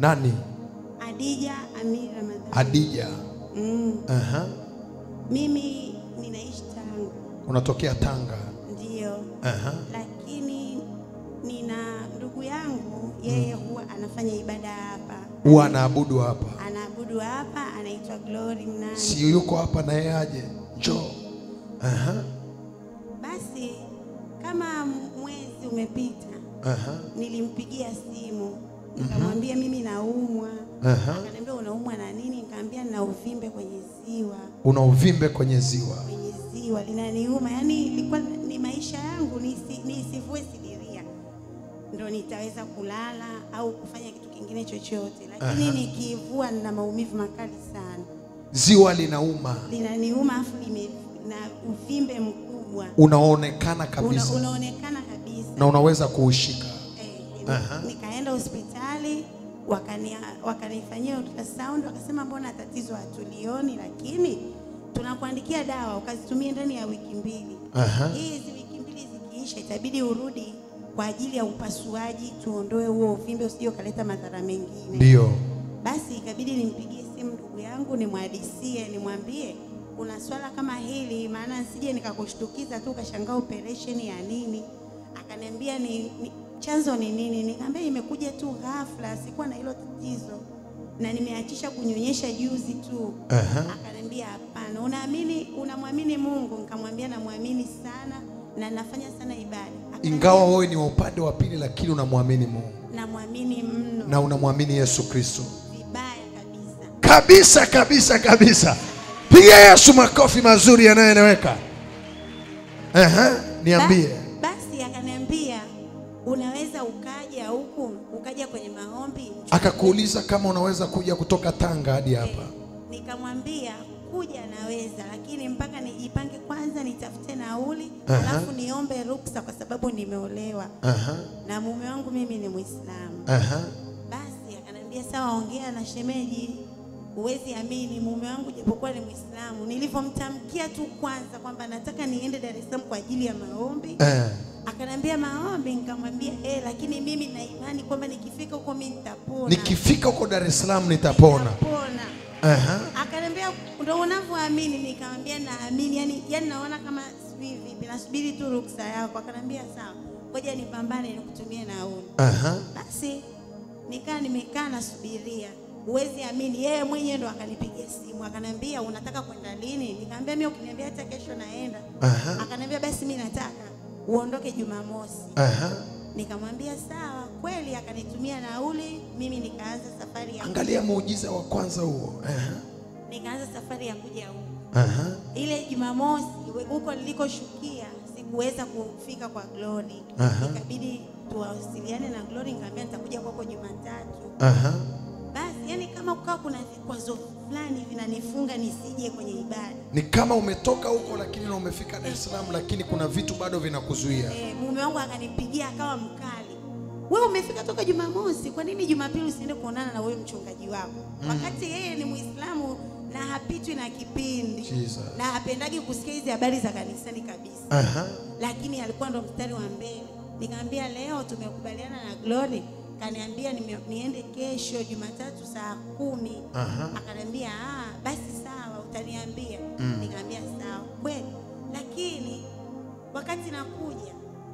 Nani? Adija Amir Ramadhani. Adija. Mm. Aha. Mimi ninaishi Tanga, Unatokea Tanga. ndio, Aha. lakini nina ndugu yangu yeye huwa anafanya ibada hapa, Huwa anaabudu hapa. anaabudu hapa, anaitwa Glory Mnani. Si yuko hapa na yeye aje? Njoo. Aha. Basi kama mwezi umepita, Aha. nilimpigia simu nikamwambia mimi naumwa. Aha. Akaniambia unaumwa na nini? Nikamwambia nina uvimbe kwenye ziwa, Una uvimbe kwenye ziwa. kwenye ziwa linaniuma. Yani ilikuwa ni maisha yangu, nisi- nisivue sidiria ndo nitaweza kulala au kufanya kitu kingine chochote, lakini Aha. nikivua nina maumivu makali sana, Ziwa linauma. linaniuma afu lime na uvimbe mkubwa Unaonekana Una, kabisa. unaonekana kabisa Na unaweza kuushika. Eh, Aha. nikaenda hospitali wakani, wakanifanyia ultrasound wakasema mbona tatizo hatulioni, lakini tunakuandikia dawa ukazitumia ndani ya wiki mbili. Aha. Hizi wiki mbili zikiisha, itabidi urudi kwa ajili ya upasuaji, tuondoe huo uvimbe usije ukaleta madhara mengine. Ndio. Basi ikabidi nimpigie simu ndugu yangu nimwadisie, nimwambie kuna swala kama hili, maana nsije nikakushtukiza tu ukashangaa operation ya nini. Akaniambia ni, ni chanzo ni nini? Nikamwambia imekuja tu ghafla, sikuwa na hilo tatizo na nimeachisha kunyonyesha juzi tu. Aha. Akaniambia hapana, unaamini unamwamini Mungu? Nikamwambia namwamini sana na nafanya sana ibada. Akaniambia, Ingawa wewe ni wa upande wa pili, lakini unamwamini Mungu namwamini mno na unamwamini Yesu Kristo vibaya kabisa. kabisa kabisa kabisa. Piga Yesu makofi mazuri yanayoeleweka. Aha, niambie. Ba- Basi akaniambia unaweza ukaja huku ukaja kwenye maombi. Akakuuliza kama unaweza kuja kutoka Tanga hadi hapa. Nikamwambia kuja naweza, lakini mpaka nijipange kwanza, nitafute nauli Aha. alafu niombe ruksa, kwa sababu nimeolewa Aha, na mume wangu mimi ni Muislamu. aha. Basi akaniambia sawa, ongea na shemeji. Huwezi amini, mume wangu japokuwa ni Muislamu, nilivyomtamkia tu kwanza kwamba nataka niende Dar es Salaam kwa ajili ya maombi Eh, Akanambia maombi, nikamwambia eh, lakini mimi na imani kwamba nikifika huko mimi nitapona. nikifika huko Dar es Salaam nitapona. Nitapona. Aha. Akaniambia ndio unavyoamini, nikamwambia naamini, yani, yani naona kama sijui vipi, nasubiri tu ruksa yako. Akanambia sawa, ngoja nipambane nikutumie nauli. Aha. Basi nikaa nimekaa nasubiria, huwezi amini, yeye mwenyewe ndo akanipigia simu akaniambia unataka kwenda lini? Nikamwambia mimi ukiniambia hata kesho naenda. Aha. Akaniambia basi mimi nataka uondoke Jumamosi. Aha. Nikamwambia sawa, kweli akanitumia nauli, mimi nikaanza safari ya Angalia muujiza wa kwanza huo. Aha. nikaanza safari ya kuja huku. Aha. Ile Jumamosi we- huko nilikoshukia sikuweza kufika kwa Glory, Aha. ikabidi tuwasiliane na Glory, nikamwambia nitakuja kwako Jumatatu. Aha. Basi yani kama kukawa kuna vikwazo fulani vinanifunga nisije kwenye ibada. Ni kama umetoka huko lakini na umefika Dar es Salaam lakini kuna vitu bado vinakuzuia. E, mume wangu akanipigia akawa mkali, wewe umefika toka Jumamosi, kwa nini Jumapili usiende kuonana na wewe mchungaji wako? Wakati yeye ni Muislamu na hapitwi na kipindi Jesus. na hapendagi kusikia hizi habari za kanisani kabisa, Aha. lakini alikuwa ndo mstari wa mbele. Nikamwambia leo tumekubaliana na Glory, kaniambia nime- niende kesho Jumatatu saa kumi. Aha. Akaniambia ah, basi sawa, utaniambia. Nikamwambia sawa kweli, lakini wakati nakuja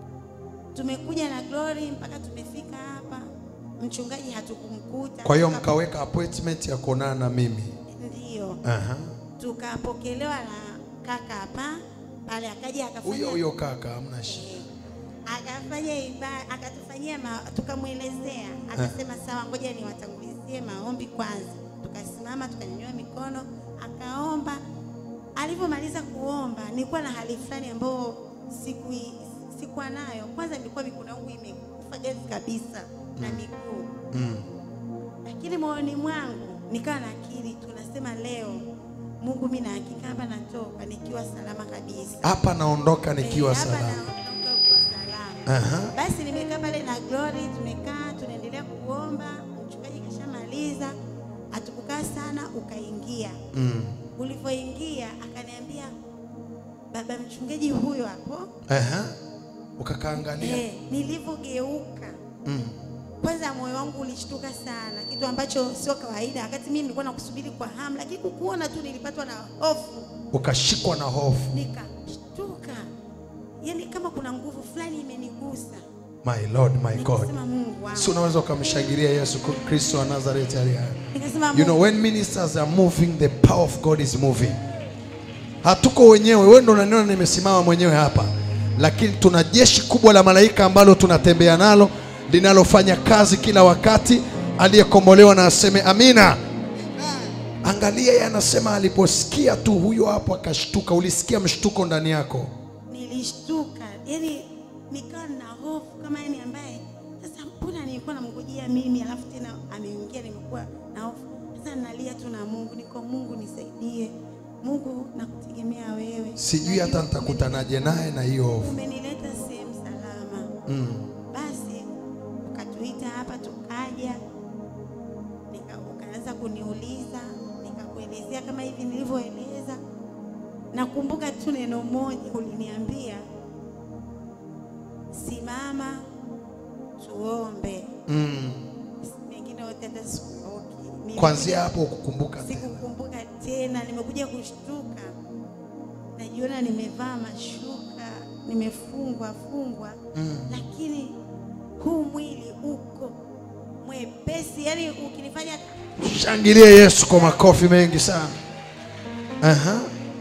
tumekuja na Glory mpaka tumefika hapa, mchungaji hatukumkuta. Kwa hiyo Tuka- mkaweka appointment ya kuonana na mimi. ndio Aha. tukapokelewa na kaka hapa pale, akaja akafanya Huyo huyo kaka, hamna shida. Eh, akafanya ibada, akatufanyia ma, tukamwelezea, akasema sawa, ngoja niwatangulizie maombi kwanza. Tukasimama tukanyanyua mikono, akaomba. Alivyomaliza kuomba, nilikuwa na hali fulani ambayo siku sikuwa nayo. Kwanza nilikuwa mikono yangu imekufa gezi kabisa na miguu Mm. lakini moyoni mwangu nikawa na akili, tunasema leo Mungu, mimi na hakika hapa natoka nikiwa salama kabisa. Hapa naondoka nikiwa Eh, hapa salama. naondoka nikiwa salama. Aha. Basi nimekaa pale na Glory, tumekaa tunaendelea kuomba, mchungaji kashamaliza, hatukukaa sana, ukaingia. Mm. Ulivyoingia akaniambia, baba mchungaji huyo hapo. Aha. Ukakaangalia. Eh, nilivyogeuka Mm. kwanza moyo wangu ulishtuka sana, kitu ambacho sio kawaida, wakati mimi nilikuwa nakusubiri kwa hamu, lakini kukuona tu nilipatwa na hofu, ukashikwa na hofu nikashtuka, yaani kama kuna nguvu fulani imenigusa, my lord my god nikasema Mungu wangu, si unaweza ukamshangilia yesu kristo wa nazareti aliye hai nikasema You Mungu know, when ministers are moving, the power of God is moving. Hatuko wenyewe, wewe ndo unaniona nimesimama mwenyewe hapa, lakini tuna jeshi kubwa la malaika ambalo tunatembea nalo linalofanya kazi kila wakati. Aliyekombolewa na aseme amina. Angalia, yeye anasema aliposikia tu huyo hapo akashtuka. Ulisikia mshtuko ndani yako? nilishtuka, yani nikawa na hofu kama yani ambaye sasa, mbona nilikuwa namngojea mimi alafu tena ameingia, nimekuwa na hofu sasa. Nalia tu na Mungu, niko Mungu nisaidie, Mungu nakutegemea wewe, Sijui hata Najua nitakutanaje naye na hiyo hofu. umenileta sehemu salama. Mm. Basi ukatuita hapa tukaja, nika ukaanza kuniuliza, nikakuelezea kama hivi nilivyoeleza. Nakumbuka tu neno moja uliniambia, simama tuombe. Mm. Mengine yote hata sikumbuki. Nilikuja- Kwanzia hapo ukukumbuka tena. sikukumbuka tena, nimekuja kushtuka, najiona nimevaa mashuka, nimefungwa fungwa Mm. lakini huu mwili uko mwepesi, yani ukinifanya Shangilie Yesu kwa makofi mengi sana. Aha.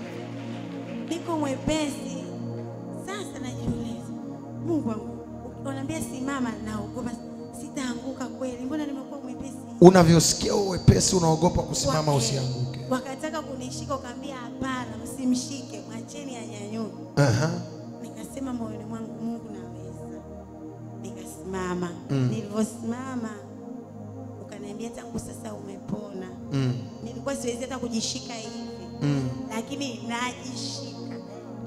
niko mwepesi. Sasa najiuliza, Mungu wangu, unaniambia simama, naogopa sitaanguka kweli? Mbona nimekuwa mwepesi? Unavyosikia huo wepesi unaogopa kusimama Wake- usianguke. Wakataka kunishika, ukaambia hapana, msimshike, mwacheni anyanyuke. Aha. Nikasema moyoni mwangu, Mungu naweza. Nikasimama. Mm. Nilivyosimama ukaniambia tangu sasa umepona. Mm. Nilikuwa siwezi hata kujishika hivi, Mm. lakini najishika,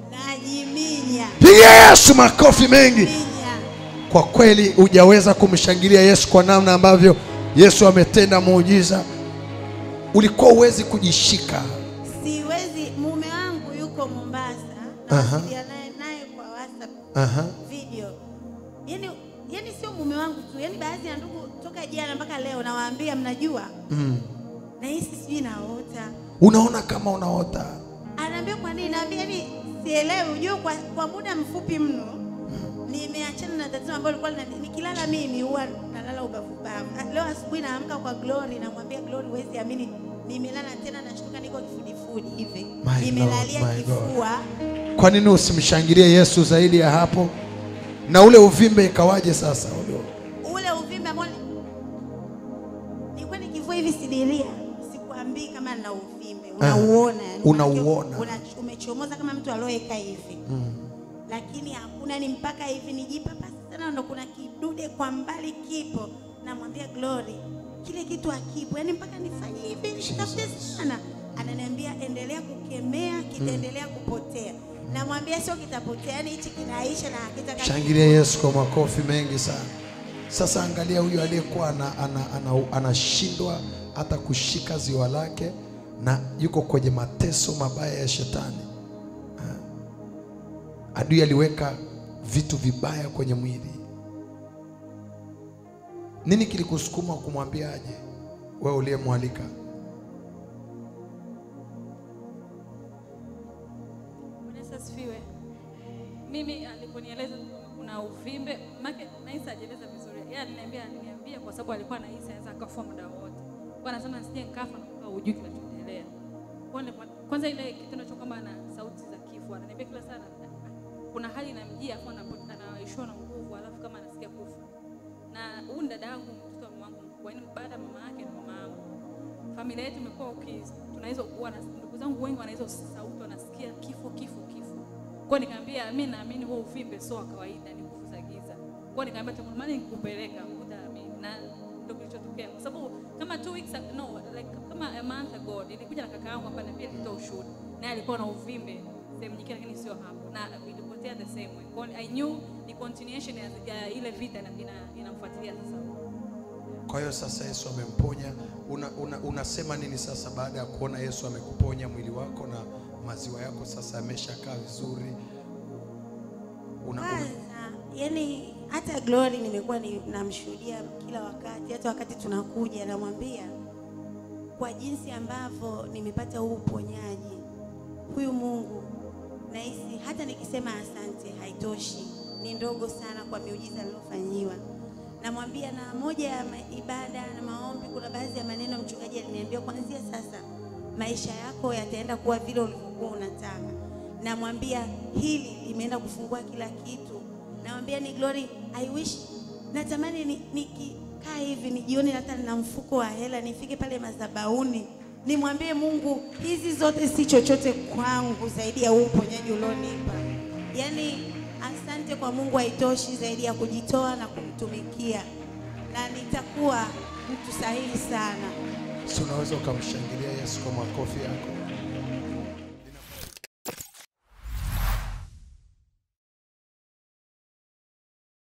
najiminya Piga Yesu makofi mengi. minya. Kwa kweli hujaweza kumshangilia Yesu kwa namna ambavyo Yesu ametenda muujiza. Ulikuwa uwezi kujishika. Siwezi. Mume wangu yuko Mombasa, Aha. nawasiliana naye naye kwa WhatsApp Aha. video. Yani, yani sio mume wangu tu, yani baadhi ya ndugu toka jana mpaka leo nawaambia, mnajua Mm. nahisi sijui naota Unaona kama unaota. Anaambia kwa nini? Naambia ni sielewi. Unajua kwa, kwa muda mfupi mno nimeachana na tatizo ambalo lilikuwa lina- nikilala mimi huwa nalala ubavubavu. Ah, Leo asubuhi naamka kwa Glory, namwambia Glory, huwezi amini, nimelala tena, nashtuka niko kifudifudi hivi, My nimelalia Lord, my God. kifua. Kwa nini usimshangilie Yesu zaidi ya hapo? Na ule uvimbe ikawaje sasa? Ule Ule uvimbe ambao ni- nilikuwa nikivua hivi sidiria, sikuambii kama na uvimbe, unauona yani, unauona. una, umechomoza kama mtu alioweka hivi lakini hakuna, ni mpaka hivi nijipapa sana, ndo kuna kidude kwa mbali kipo. Namwambia Glory, kile kitu hakipo, yani mpaka nifanye hivi nitafute sana. Ananiambia endelea kukemea, kitaendelea kupotea. Namwambia sio kitapotea, yani hichi kinaisha na hakitaka. Shangilia Yesu kwa makofi mengi sana. Sasa angalia huyu aliyekuwa ana, ana, ana, anashindwa hata kushika ziwa lake na yuko kwenye mateso mabaya ya shetani. Ha? Adui aliweka vitu vibaya kwenye mwili. Nini kilikusukuma kumwambia aje? Wewe uliyemwalika. Bwana Yesu asifiwe. Mimi aliponieleza kuna uvimbe, make nahisi ajeleza vizuri. Yeye aliniambia aliniambia kwa sababu alikuwa anahisi anaweza akafa muda wote. Kwa anasema nisije nikafa na kukaa hujui kinachoendelea. Kwa nilipo- Kwanza ile kitendo cha kwamba ana sauti za kifo, ananiambia kila saa ana- kuna hali inamjia afu anapo- anaishiwa na nguvu alafu kama anasikia kufa. Na huyu ni dada yangu mtoto wa mama wangu mkubwa, yaani baada ya mama yake ni mama yangu familia yetu imekuwa uki tunaweza wana ndugu zangu wengi wana hizo sauti wanasikia kifo kifo kifo. Kwa hiyo nikamwambia mimi naamini huo uvimbe sio wa kawaida, ni nguvu za giza. Kwa hiyo nikamwambia tamani nikupeleka utaamini, na ndio kilichotokea, kwa sababu kama two weeks ag- no like kama a month ago nilikuja na kaka yangu hapa na pia alitoa ushuhuda, naye alikuwa na uvimbe sehemu nyingine, lakini sio hapo, na ilipotea the same way. Kwa hiyo I knew ni continuation ya, ya ile vita ina- ina- inamfuatilia sasa. Kwa hiyo sasa Yesu amemponya. Una, una, unasema nini sasa baada ya kuona Yesu amekuponya mwili wako na maziwa yako sasa yameshakaa vizuri? Una, una, Kwanza, yani hata Glory nimekuwa ni- namshuhudia kila wakati, hata wakati tunakuja namwambia kwa jinsi ambavyo nimepata huu uponyaji, huyu Mungu nahisi hata nikisema asante haitoshi, ni ndogo sana kwa miujiza aliyofanyiwa. Namwambia na moja ya ma- ibada na maombi, kuna baadhi ya maneno mchungaji aliniambia, kuanzia sasa maisha yako yataenda kuwa vile ulivyokuwa unataka. Namwambia hili limeenda kufungua kila kitu. Namwambia ni Glory, I wish natamani ni- nikikaa hivi nijione hata na mfuko wa hela nifike pale madhabahuni nimwambie Mungu hizi zote si chochote kwangu zaidi ya huu uponyaji ulionipa. Yaani asante kwa Mungu haitoshi zaidi ya kujitoa na kumtumikia, na nitakuwa mtu sahihi sana. Si unaweza ukamshangilia Yesu kwa makofi yako?